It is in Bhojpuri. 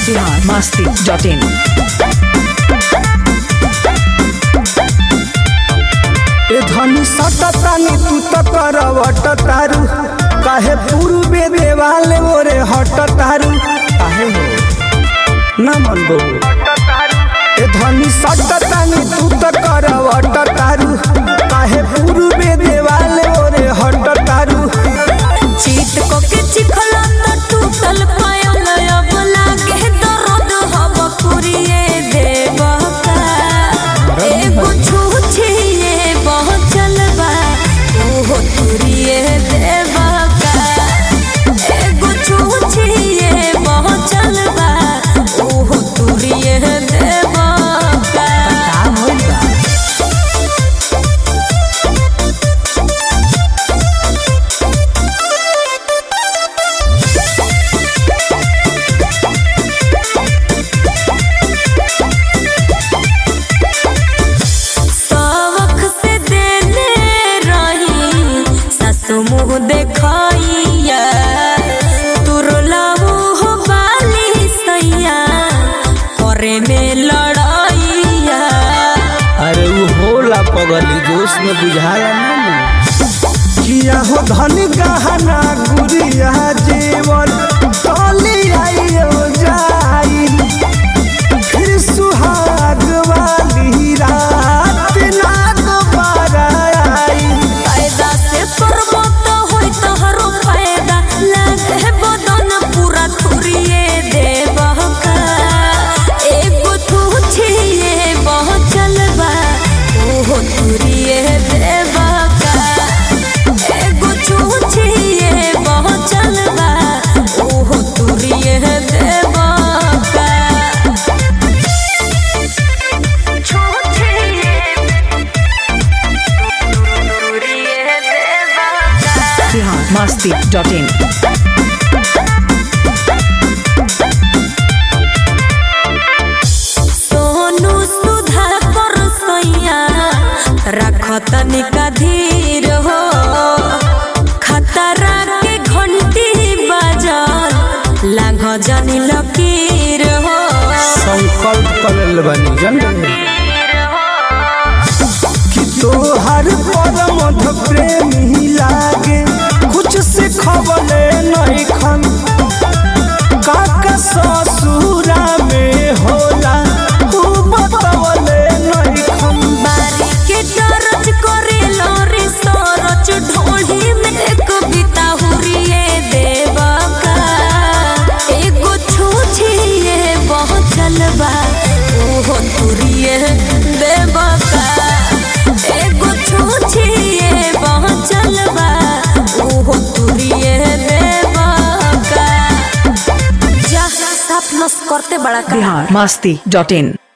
बिहार मस्ती डॉट इन ए धनी सटतानी तू त करवट तारू काहे पूर्वे देवाल मोरे हट तारू काहे हो ना मन बो ए धनी सटतानी तू त करवट तारू काहे पूर्वे देवाल मोरे हट तारू चीत को के चिखला त टूटल पायल अब लागे दर्द हब पुरिए देव का एगो छूछिए बहुत चलबा ओहो तुरिए देव का एगो छूछिए बहुत चलबा ओहो तुरिए देव का सवख से देले रही सासु मुँह देखैया तुरलाऊ हो बाली सैया करे में लड़ैया अरे वो होला पगली जोश में बुझाया ना किया हो धनी गहना गुड़िया जीवन टोली आइयो जाई फिर सुहाग वाली रात ना दोबारा आई फायदा से करबो तो होई तोहरो फायदा लागे बदन पूरा तुरिए देबह का एगो तू छिए बहुत चलबा ओहो तुरिए देबह का एगो तू छिए बहुत चलबा ओहो तुरिए देबह का बिहार मस्ती डॉट इन सोनू सुधा कर सैया रख तनिका धीर हो खतरा के घंटी बजल लांघ जनी लकीर हो संकल्प करल बनी जन कि तोहर परम प्रेमी लागे कुछ से खबले नहीं खन काका ससुरा में होला तू बतवले नहीं खन बारी के दरज करे लोरी सरच ढोली में कविता हुरिए देवा का एगो छूछिए बहुत चलबा ओहो तुरिए देवा का एगो छूछिए बहुत चलबा ओहो तुरिए देवा का जा साफ नस करते बड़ा का बिहार मस्ती डॉट इन